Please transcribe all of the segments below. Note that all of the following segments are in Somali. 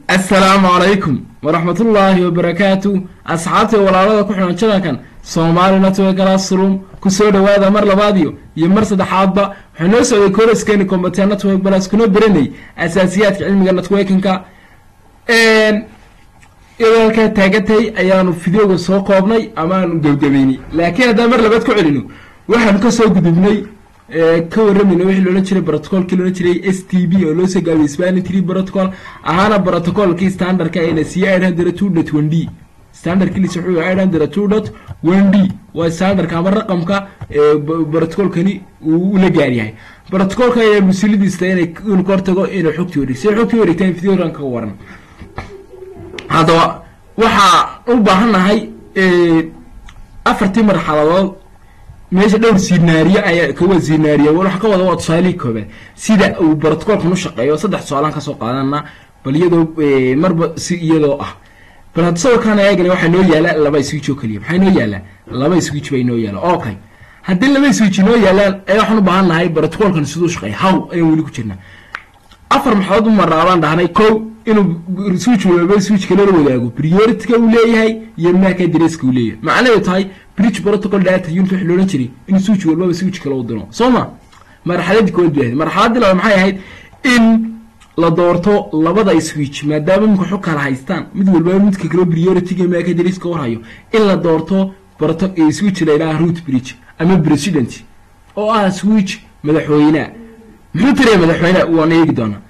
assalaamu calaykum waraxmatullaahi wabarakaatu asxaabtii walaalada ku xihan jadankan soomaali network classroom kusoo dhawaada mar labaadiyo iyo mar saddexaadba waxaa noo socday kolaskeeni combatea network balas kuna beranay asaasiyaadka cilmiga networkinka iyadoo halkaa taagatay ayaanu fideoga soo koobnay amaanu gebgabeynay laakiin haddaan mar labaad ku celino waxaanu kasoo gudubnay ka waramayna wixii loolan jiray brotocolkii loolan jiray s t b oo loo soo gaabiyey spani tree protocol ahaana brotocolkii standardka ayna siiyey eight hundred two dot one d standardkiis wuxuu eight hundred two dot one d waa standardka ama raqamka brotocolkani uu la gaaryahay brotocolka ayaa musulidiista inay inu ka hortago inay xogtii wareeg siday xogtii wareegtaan videoran kaga waran haddaba waxaa u baahannahay afartii marxaladood meesha dhowr sinaariye ayaa kawa sinaariye waxa ka wada waa tusaalihii koobaad sida uu brotocolkan u shaqeeyo saddex tusaalaan kasoo qaadana bal iyadoo marba si iyadoo ah bal hadda sawirkaan eegana waxaa noo yaala laba switch oo keliya maxaa noo yaala laba switch bay noo yaala okay haddii laba switch noo yaalaan ayaa waxaan u baahan nahay brotocolkan siduu shaqeeya how ayaan weli ku jirnaa afar maxadood u maraabaan dhahnay kow inuu switch walba switch kale la wadaago priority-ka uu leeyahay iyo maaka adresska uu leeyahay macnaheedu tahay bridge protocol data unit waxa loolan jiray in switch walbaba switch kale u diro soo ma marxaladii kood bay ahayd marxaladii labaad maxay ahayd in la doorto labada switch maadaama imika xog kala haystaan mid walbaba midka kale priority-ga maaka adresska warhayo in la doorto switch la yidhaha root bridge ama president oo ah switch madaxweyneha muxuu tiraya madaxweyneha waan eegi doonaa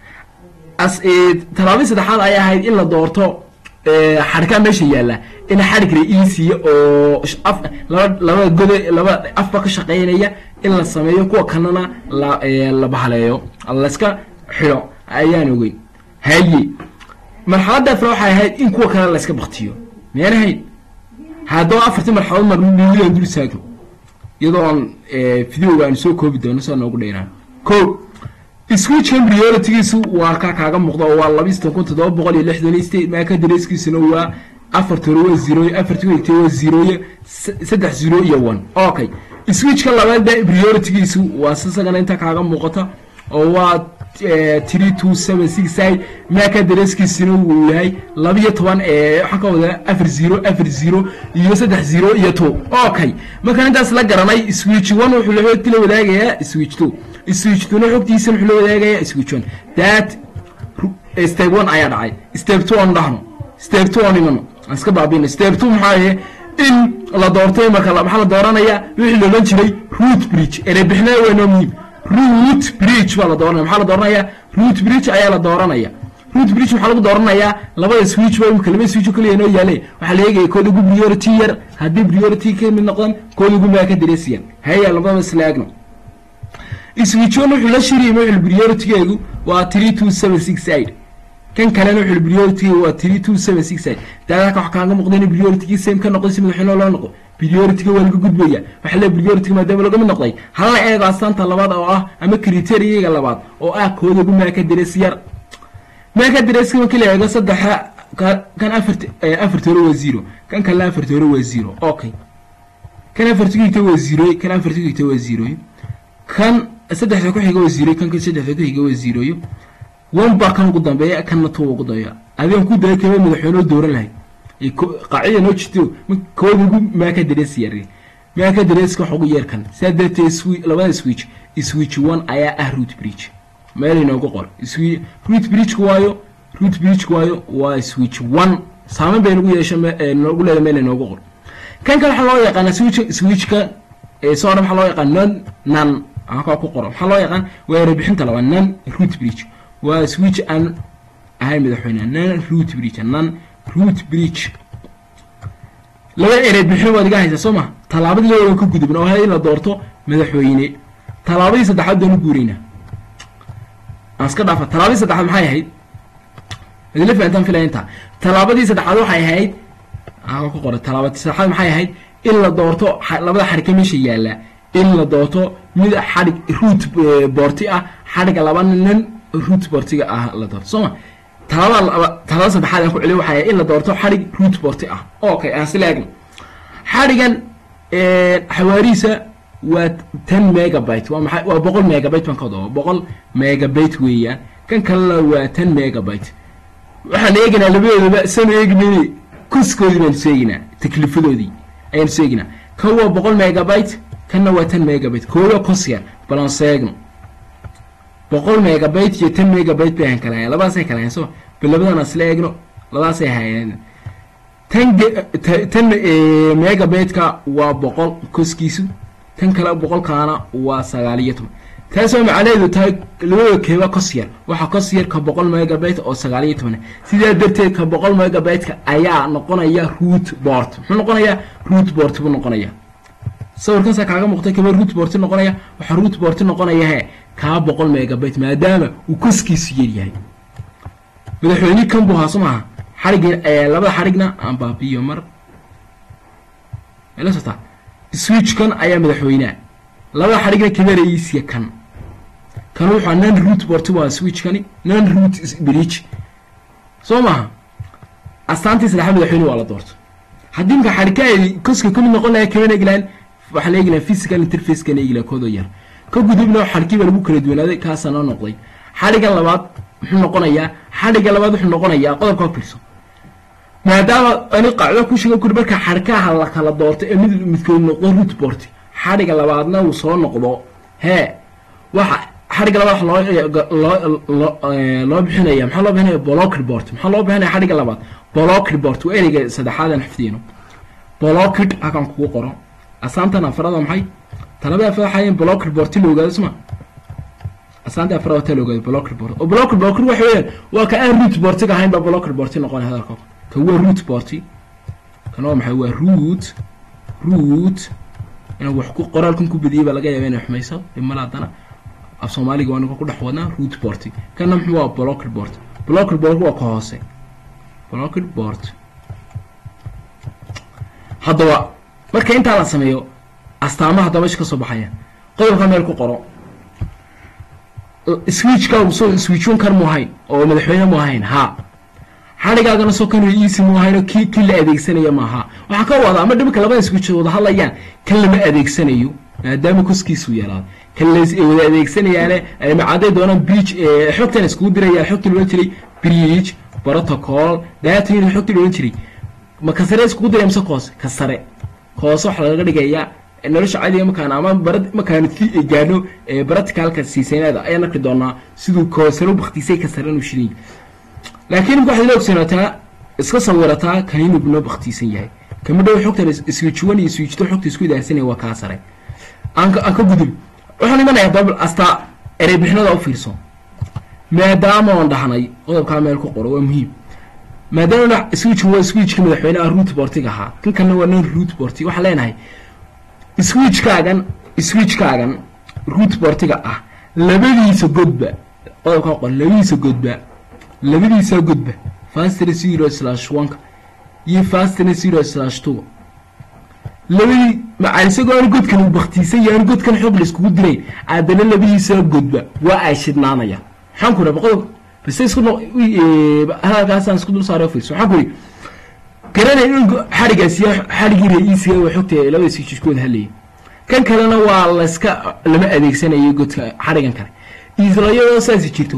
talaabadii saddexaad ay ahayd in la doorto xadhkaa meesha yaalla in xadhig ra-iisiya oo laba gode laba afba ka shaqeynaya in la sameeyo kuwa kanana la bahaleeyo layska xido ayaan ogeyn haye marxaladda afra waxay ahayd in kuwa kale layska baktiyo miyaan ahayn haddaba afartii marxaladood mar mididan dul istaagno iyadoo aan videoga aan soo koobi doono saa noogu dheeraan ko switchkan prioritigiisu waa kaa kaaga muuqda oo waa labistan kun toddoba boqol iyo lixdan state maaka dareeskiisuna waa afarta hore waa zeroy afartii wegtay waa zeroye saddex zero iyo one okay switchka labaadba prioritigiisu waa sisagana inta kaaga muuqata oo waa three two seven six side maaka dareeskiisuna wuu yahay labiyo toban waxaa ka wada afar zero afar zero iyo saddex zero iyo two okay markaan intaas la garanay switch one wuxuu laxoogti la wadaagayaa switch two switch tuna xogtiisa wuxuu la wadaagayaa switch one that step one ayaa dhacay step two aan dhahno step two aan imano aan iska baabino step two maxaa yahe in la doortay marka maxaa la dooranayaa wixii loolan jiray root bridge erebixnaa waa noo muhiim root bridge baa la dooranaya maxaa la dooranayaa root bridge ayaa la dooranaya root bridge waxaa lagu dooranayaa labada switch ba imika laba switch oo kaliya noo yaale waxaa la eegaya kooda ugu priority yar haddii priority ka mid noqdan kooda ugu maaka dareesiyan haya labadaba isla eegno switchon wuxuu la shiriyay wuxuu priority-geegu waa three two seven six eight kan kalena wuxuu priority-geegu waa three two seven six eight daadaka wax kaaga muuqda in priority-gii same ka noqday si madaxweyne loo noqo priority-ga waa laga gudbaya waxaa le priority-ga maadaama laga mid noqday hala eego astaanta labaad oo ah ama criteria-ga labaad oo ah kooda ugu maaka darees yar maaka dareeska markii la eego saddexa kan afart afarta hore waa zero kan kalena afarta hore waa zero okay kan afarta ku xigta waa zero kan afarta ku xigta waa zero kan saddexda ku xiga waa ziroy kan saddexda ku xiga waa ziroyo one baa kan ugu dambeeya kanna two ugu dambeeya adigan ku daya kaba madaxweynoo dooran lahay qaacida noo jirto kooda ugu maaka darees yar maaka dareeska wax ugu yeer kan sidaa darteed labada switch switch one ayaa ah root bridge meel inoogu qor root bridge waayo root bridge waayo waa switch one saameyn bay nagu yeesha noogu leeda meel inoogu qor kan kale waxaa loo yaqaana switch switchka soo waxaa loo yaqaan non nan halkaa ku qoro maxaa loo yaqaan waa erebixinta laba non root bridge waa switch aan ahayn madaxweyne non root bridge non root bridge laba erebixin waad iga haysaa soo ma tallaabadii labadan ka gudubna oo ahayd in la doorto madaxweyne tallaabadii saddexaad baan u guuraynaa aan iska dhaafa tallaabadii saddexaad maxay ahayd idinla fahantaan filaya intaa tallaabadii saddexaad waxay ahayd halkaa ku qoray tallaabadii saddexaad maxay ahayd in la doorto labada xarika meesha yaalla in la doorto mid xadhig root boorti ah xadhiga laba nin root boortiga ah la doorto sooma talabada talada saddexaad aan ku celiyo waxay in la doorto xadhig root boorti ah okay aan sila eegno xadhigan xawaarihiisa waa ten megabyte waa maxay waa boqol megabyte baan ka wada boqol megabyte weeyaan kan kalena waa ten megabyte waxaan eegaynaa labadoodaba sanu eegnayne koskoodii baanu soo eeginaa takliifadoodii ayaanu soo eeginaa kan waa boqol megabyte kanna waa tan megabyte kooda kos yar bal aan soo eegno boqol megabyte iyo tan megabyte bay ahan kala hayan labadaasay kala hayan soo bal labadan isla eegno labadaasay hayeen tan tan megabyte-ka waa boqol koskiisu tan kale boqolkaana waa sagaal iyo toban taasoo macnaheedu tahay labada keeba kos yar waxaa kos yar ka boqol megabyte oo sagaal iyo toban sidaa darteed ka boqol megabyte-ka ayaa noqonaya root board muxuu noqonayaa root board buu noqonaya sawirkansa kaaga muuqtay kaba root board noqonaya waxaa root board noqonaya he kaa boqol megabyte maadaama uu koskiisu yaryahay madaxweyne kan buu haaso maaha xarigii labada xarigna aan baabiyo mar la sotaa switchkan ayaa madaxweynea labada xarigna kamaraysiya kan kan wuxuu non root board waa switchkani non root bridge soo maaha astaantii saddexaad madaxweyne waa la doorto haddii marka xarika ay koska kamid noqon lahaa kamana eeglaan waxaa la eeglaha physical interface-kana eeglaha koodoo yar ka gudubna xarkii baa lagu kala duwanaaday kaasaa noo noqday xariga labaad muxuu noqonayaa xariga labaad wuxuu noqonayaa qodobka fiirso maadaama ani qacdo ku sheega kuri marka xarkaha la kala doorto ee mid midkood noqdo root board xariga labaadna uu soo noqdo hee waxa xariga labaad loo loo loo bixinaya maxaa loo bixinaya blocked board maxaa loo bixinaya xariga labaad blocked board waa ereyga saddexaad aan xifdiyno blocked halkan kugu qoro asaantan afarada maxay talabada afar waxaa blocked board la ogaado suma asaanta afrada ta la ogaado blocked board oo blocked board waxa weeyaan waa ka aan root board ka ahayn ba blocked board noqon hadalka kan waa root board kan waa maxay waa root root inaan wax ku qoraalkan ku badiyay baa laga yaabaa inay xumayso dhimala haddana af soomaaliga waa ninka ku dhex wadnaa root board kanna muxuu waa blocked board blocked board waa ka hoose blocked board haddaba marka intaa la sameeyo astaamaha haddaba meesha ka soo baxaya qodobka meel ku qoro switchka so switchun kan mu ahayn oo madaxweyne mu ahayn ha xadhigaagana soo kan easy mu ahayn oo kii kii la adeegsanaya maaha waxaa ka wada ama dhibka labada switch wada hadlayaan kan lama adeegsanayo maadaama koskiisu yaraado kan la wada adeegsanayaane macaaday doonaan bridge xogtan iskugu dirayaan xogtii loolan jiray bridge protocol data unit xogtii loolan jiray ma ka sare iskugu diraya mise koose ka sare koose waxaa lagaga dhigayaa nolosha caadiga markaan ama bara markaan gaano practicalka siisaynada ayaan arki doonaa siduu koosaro baktisay ka sare inuu shirin laakiin waxaad ila ogsanataa iska sawirataa kan inuu bino baktiisan yahay kama dhow xogtan switchwan iyo switchto xogta isku idaarsanaya waa kaa sare aan ka aan ka gudub waxaan imanayaa dabl astaa erey bixinada u fiirso maadaama oon dhahnay qodobkaa meel ku qoro waa muhiim maadaama switch waa switchka madaxweynaha root boartiga ahaa kan kalena waa non root boartig waxaan leenahay switchkaagan switchkaagan root boartiga ah labadiisa godba qodobkaa qor labadiisa godba labadiisa godba fastr zero slash oneka iyo fastr zero slash two labadii maca isagoo aanu godkan uu baktiisan yahay aanu godkan xoog la iskugu dirayn haddana labadiisa godba waa ay shidnaanayaan maxaan ku raba qodob base isku no hadalkaasaan isku dul saaray fiirso waxaan ku yidhi garanay in xarigaasi xarigii ra-iisiga waa xogta labada switchkooda hadlayay kan kalena waa layska lama adeegsanayo godka xarigan kale islayadoo saasi jirto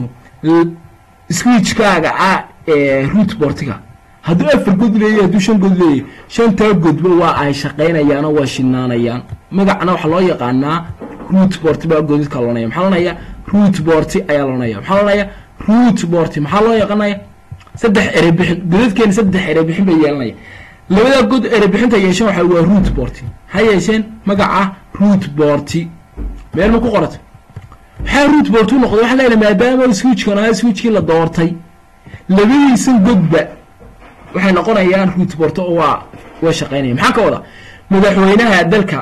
switchkaaga ah ee root boartiga hadduu afar god leeyahy hadduu shan god leeyahy shantaa godba waa ay shaqaynayaanoo waa shidnaanayaan magacna waxaa loo yaqaanaa root boart baa godadka loonaya maxaa loonaya root boarti ayaa loonaya maxaa loonaya root boarti maxaa loo yaqaanaya saddex erebixin godadkeena saddex erebixin bay yeelanaya labadaa god erebixinta yeesheen waxa waa root boarti maxay yeesheen magaca root boarti meel ma ku qorata maxaa root boart u noqday waxaa leeyahay maadaama switchkan ahaa switchkii la doortay labadiisan godba waxay noqonayaan root boart oo waa waa shaqaynaya maxaa ka wada madaxweynaha dalka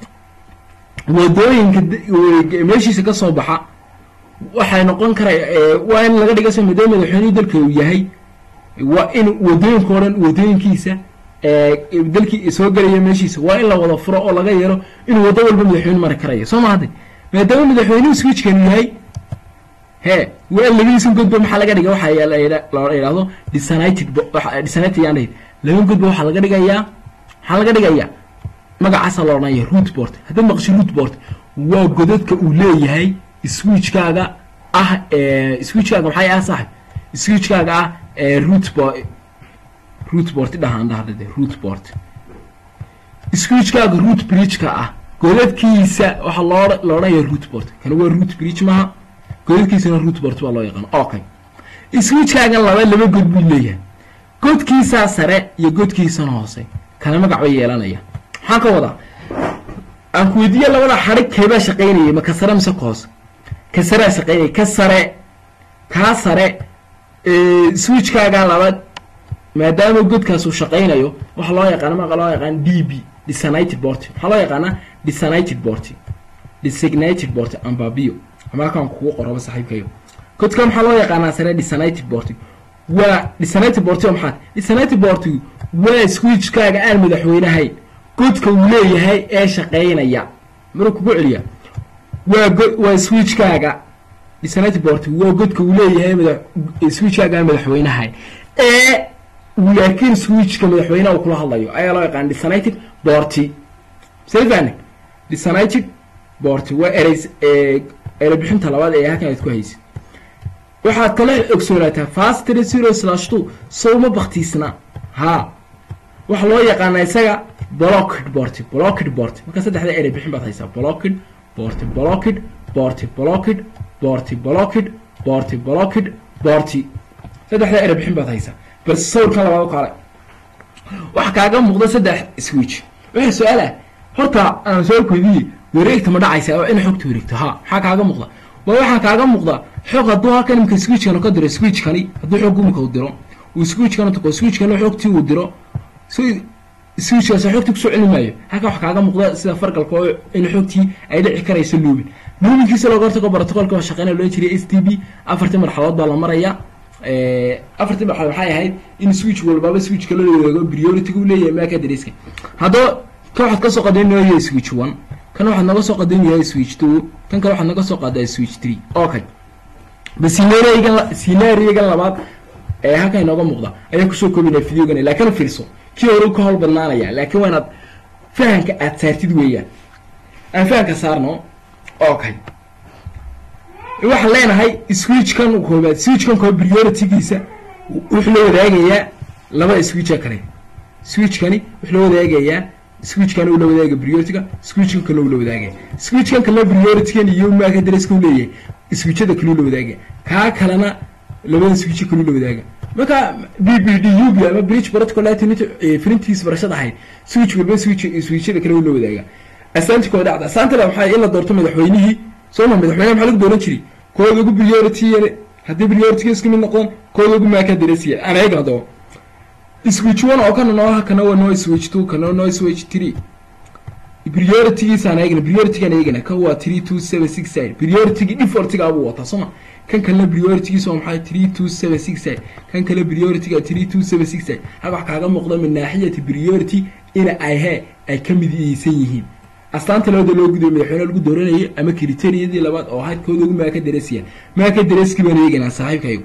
wadooyinka meeshiisa ka soo baxa waxay noqon kara waa in laga dhiga soo maadaama madaxweynihii dalka uu yahay waa in wadooyinka o dhan wadooyinkiisa dalkii soo gelaya meeshiisa waa in la wada furo oo laga yeelo inuu waddo walba madaxweyne mari karaya soo ma hadde maadaama madaxweynuhu switchkan yahay he waa in labadiisan godba maxaa laga dhiga waxa la yidhahdo disanited disanited yaan dhahin laba godba waxaa laga dhigayaa maxaa laga dhigayaa magacaasa la odhanaya root board haddaad maqasho root board waa godadka uu leeyahay switchkaaga ah switchkaaga maxay ah saaxib switchkaaga ah root bo root board dhahaan dhahde root board switchkaaga root bridge-ka ah godadkiisa waxaa loo la odhanaya root board kana waa root bridge maaha godadkiisana root board baa loo yaqaana okay switchkaaga laba laba god buu leeyahay godkiisaa sare iyo godkiisana hoose kana magac bay yeelanaya maxaan ka wadaa aan ku weydiiya labada xadhig keebaa shaqaynayay ma ka sare mise ka hoose ka saraa shaqaynaya ka sare kaa sare switchkaaga labaad maadaama godkaas uu shaqaynayo waxaa loo yaqaana maqa loo yaqaan d b designated board maxaa loo yaqaanaa designated board designated board ambabio amaakaan kugu qoraba saaxiibkayo godka maxaa loo yaqaanaa sare designated board waa designated board oo maxaa designated board waa switchkaaga aan madaxweynahayn godka uu leeyahay ee shaqaynaya maruu kugu celiya waa go waa switchkaaga designated board waa godka uu leeyahay mada switchkaaga aan madaxweynahayn ee laakiin switchka madaxweynaha uu kula hadlayo ayaa loo yaqaan designated boarty safane designated boarty waa ereys ere bixinta labaad ee halkan aad ku haysid waxaad kala ogsoonaataa fast three zero slash two sowma baktiisna haa waxaa loo yaqaanaa isaga blocked boarty blocked boarty marka saddexda ere bixin baad haysaa blocked boarty blocked boarty blocked boarty blocked boarty blocked boarty saddexda ere bixin baad haysaa bal sawirkan labaad u kaalay waxaa kaaga muuqda saddex switch waxaa su-aal ah horta aan soo weydiiye wareegta ma dhacaysa oo in xogta wareegto ha maxaa kaaga muuqda waa waxaa kaaga muuqda xog hadduu halkan imika switchkan ka diro switchkani hadduu xog imika u diro uu switchkan tago switchkan xogtii uu diro switchkaas xogtii kusoo celin maayo halkan waxaa kaaga muuqda sida fargalka oo in xogtii ay dhici karayso luubin luubinkiisa looga hortago protocolka waa shaqeynaya loo jiriya s t b afartii marxaladood baa la maraya afartii marxalad waxay ahayd in switch walbaba switchka la wareego priority u leeyahay maaka dariska haddaba kan waxaad kasoo qadaynayaa switch one kan waxaad naga soo qadaynayaa switch two kan kale waxaad naga soo qaadaa switch three okay bas scenario-gan scenario-gan labaad ee halkan inooga muuqda ayaa kusoo koobinaya videogan laakiin fiirso kii hore ka howl badnaanaya laakiin waa inaad fahamka aad saartid weeyaan aan fahamka saarno okay waxaan leenahay switchkan koobaad switchkan koobaad priority-giisa wuxuu la wadaagayaa laba switcha kale switchkani wuxuu la wadaagayaa switchkan uu la wadaaga priority-ga switchkan kale uu la wadaagaya switchkan kale priority-gan iyo maaka dareska uu leeyahay switchada kale uu la wadaagaya kaa kalena labada switch kale uu la wadaaga marka b b d u b ama bridge protocol filintiisa barashada ahayd switch walba switch switchada kale uu la wadaaga asaanti koo dhacda asaantala maxaa in la doorto madaxweynihii sooma madaxweynaha maxaa lagu dooran jiray kooda ugu priority haddii priority isku mid noqdon kooda ugu maaka daresiya aan eegna doo switch one oo kana noo kana waa noo switch two kana noo switch three priority-giisa aan eegna priority-gaan eegna kan waa three two seven six side priority-gi default-ga abuu wataa sooma kan kalena priority-giisa waa maxay three two seven six side kan kale priority-ga three two seven six side hal wax kaaga muuqda min naaxiyati priority ina ay he ay ka midiyeysan yihiin astaanta labada loo gudayo madaxweyne lagu dooranayay ama kriteriyadii labaad oo ahayd kooda ugu maaka daresiya maaka dareski baan eegaynaa saaxiibkaygu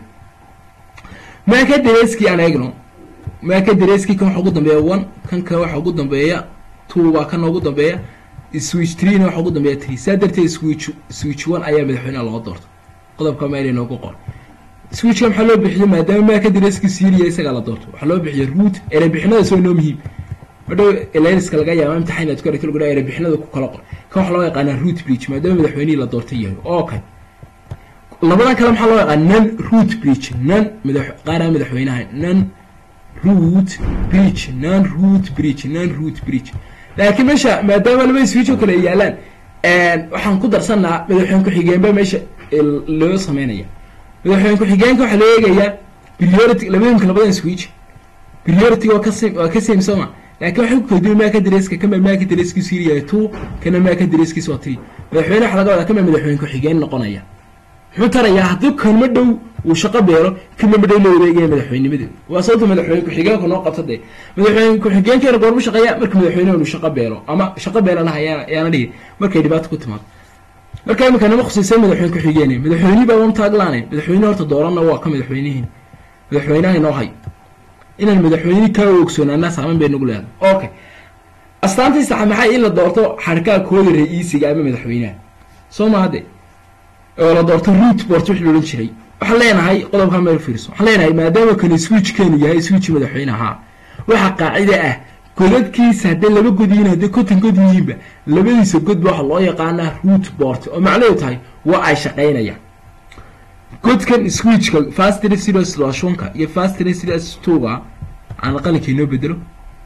maaka dareski aan eegno maaka dareski kan waxa ugu dambeeya one kan kale waxa ugu dambeeya two baa kana ugu dambeeya switch three na waxa ugu dambeeya three saa darteed switch switch one ayaa madaxweyneha loo doorto qodobka meel inoogu qor switchka maxaa loo bixiyay maadaama maaka dareski siiriya isagaa la doorto waxaa loo bixiyay root ere bixinada soo inoo muhiim madhow eleniska laga yaaba imtixaan inaad ku aragto lagu dhaha erebixinada ku kala qor kan waxaa loo yaqaanaa root bridge maadaama madaxweynihii la doortay yahay okay labadan kale maxaa loo yaqaan non root bridge non madax qaara madaxweynaha non root bridge non root bridge non root bridge laakiin meesha maadaama laba switch oo kale ay yaalaan waxaan ku darsanaa madaxweyne ku-xigeenba meesha loo sameynaya madaxweyne ku-xigeenka waxaa loo eegayaa priority labadinka labadan switch priority waa ka waa ka same sooma laakiin waxay ku kordiyay maaka dareeska kama maaka dareeskiisu yiriyahay two kana maaka dareeskiisu waa three madaxweyne waxaa laga wadaa kama madaxweyne ku-xigeen noqonaya muxuu tarayaa haddii kanma dhow uu shaqo beelo kanma dhow la wareegaya madaxweynimada waa sababta madaxweyne ku-xigeenku noo qabta dee madaxweyne ku-xigeenkeena goormu shaqeeya marka madaxweyneha uu shaqo beelo ama shaqo beelanaha yaana dhihi markay dhibaato ku timaado marka imika nama khusaysa madaxweyne ku-xigeenay madaxweynihii baa taaglaanay madaxweyne horta dooranna waa ka madaxweynihiin madaxweynaha inoo hay inaan madaxweyne kaa ogsoonaanaa saameyn bay nagu leedahay okay astaantii saxa maxay in la doorto xarkaa kooda ra-iisiga ama madaxweynaha soo ma hadde oo la doorto root board wixii loodhan jiray waxaan leenahay qodobkaa meel fiirso waxaan leenahay maadaama kani switchkeenu yahay switch madaxweynaha waxaa qaacida ah godadkiisa hadday laba god yihiin hadday konton god yihiinba labadiisa godba waxaa loo yaqaanaa root board oo macnaheedu tahay waa ay shaqaynayaan godkan switchka fastry serious lashonka iyo fastry serious twoga aan qalinka inoo bedelo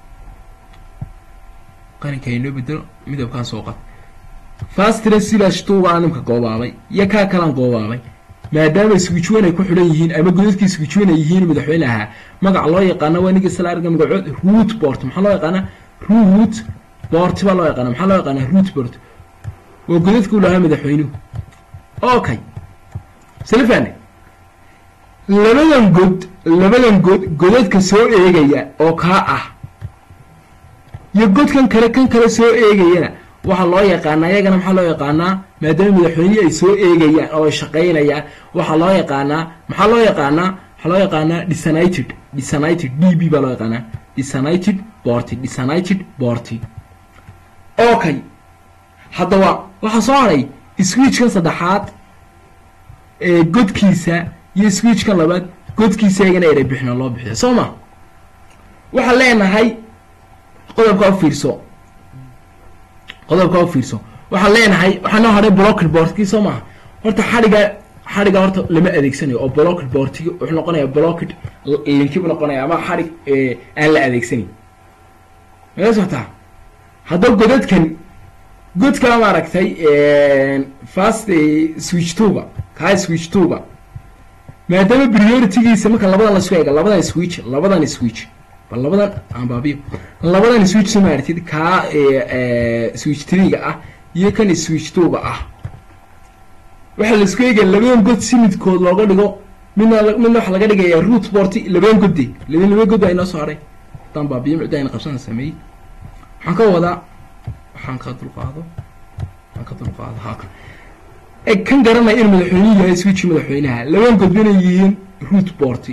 qalinka inoo bedelo midabkaan soo qad fastry serious twoga aan nimka goobaabay iyo kaa kalaan goobaabay maadaama switchwan ay ku xidhan yihiin ama godadkii switchwan ay yihiin madaxweyne ahaa magac loo yaqaana waa ninka isla arga magacood root board maxaa loo yaqaanaa root board baa loo yaqaana maxaa loo yaqaanaa root board waa godadka u lahaa madaxweynuhu okay salafane labadan god labadan god godadka soo eegaya oo kaa ah iyo godkan kale kan kale soo eegayana waxaa loo yaqaanaa iyagana maxaa loo yaqaanaa maadaama madaxweynihii ay soo eegayaan oo ay shaqaynayaan waxaa loo yaqaanaa maxaa loo yaqaanaa waxaa loo yaqaanaa disanited disanited d b baa loo yaqaanaa disanited borty disanited borty okay haddaba waxaa soo haray switchkan saddexaad ee godkiisa iyo switchkan labaad godkiisa iyagana eray bixina loo bixiya soo ma waxaan leenahay qodobkaa u fiirso qodobkaa u fiirso waxaan leenahay waxaa noo hadhay blocker boardkii soo maaha horta xadhiga xadhiga horta lama adeegsanayo oo blocker boardkii wuxuu noqonayaa blocked linkibu noqonaya ama xadhig aan la adeegsanayn mala socotaa haddaba godadkan godkaa maaragtay fast switch tuga kaa switch tuga maadaama prioritygiisa marka labadan lasku eega labadan switch labadan switch bal labadan aan baabiyo labadan switch soo maaratid kaa switch triga ah iyo kan switch tuga ah waxaa laisku eegaya labadan god si midkood looga dhigo midna midna waxaa laga dhigayaa root boarty labadan godde laba laba god baa inoo soo haray haddaan baabiyo mucda ayna qabsana sameeyey waxaan ka wadaa waxaan ka dulqaado waxaan ka dulqaado haka e kan garanaya in madaxweynuhu yahay switch madaxweynaha labadan god inay yihiin root boarty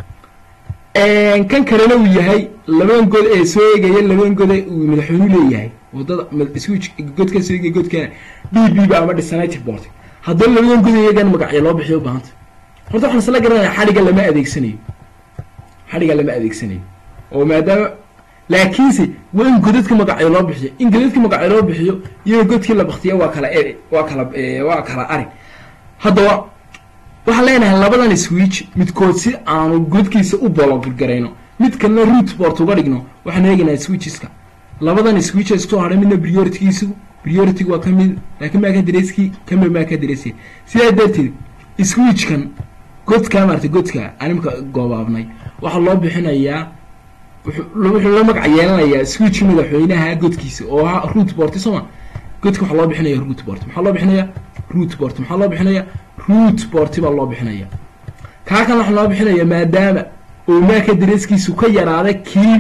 kan kalena uu yahay labadan god ee soo eegaya labadan gode uu madaxweynuhu leeyahay wadada switch godka soo eegaya godkana d b ba ama disanited board haddana labadan god iyagan magacyo loo bixiyo ubahanta horta waxaan isla garanaya xadhiga lama adeegsanayo xadhiga lama adeegsanayo oo maadaama laakiinse waa in godadka magacyo loo bixiyo in godadka magacyo loo bixiyo iyo godkii la baktiya waa kala e waa kala waa kala ari haddaba waxaan leenahay labadan switch midkood si aanu godkiisa u bologgarayno mid kalena root board uga dhigno waxaan eegaynaa switcheska labadan switch iskusoo hadhay midna prioritygiisu priority waa ka mid laakiin maa ka dareeskii kama maa ka dareeskii sidaa darteed switchkan godkaa maarata godka animka goobaabnay waxaa loo bixinayaa wuxuu la magac yeelanayaa switch madaxweynaha godkiisa oo ahaa root board sooma godka waxaa loo bixinaya root board maxaa loo bixinaya root board maxaa loo bixinaya root board baa loo bixinaya kaa kan waxaa loo bixinaya maadaama oo maaka dareeskiisu ka yaraaday kii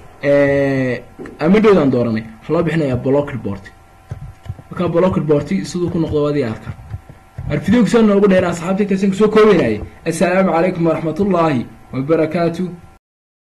amadhowdaan dooranay waxaa loo bixinaya blocker board markaa blocker board siduu ku noqdo waad arka arfidoogsaa noogu dheera asxaabta intaasaan kusoo koobeynayay assalaamu calaykum waraxmatullaahi wabarakaatu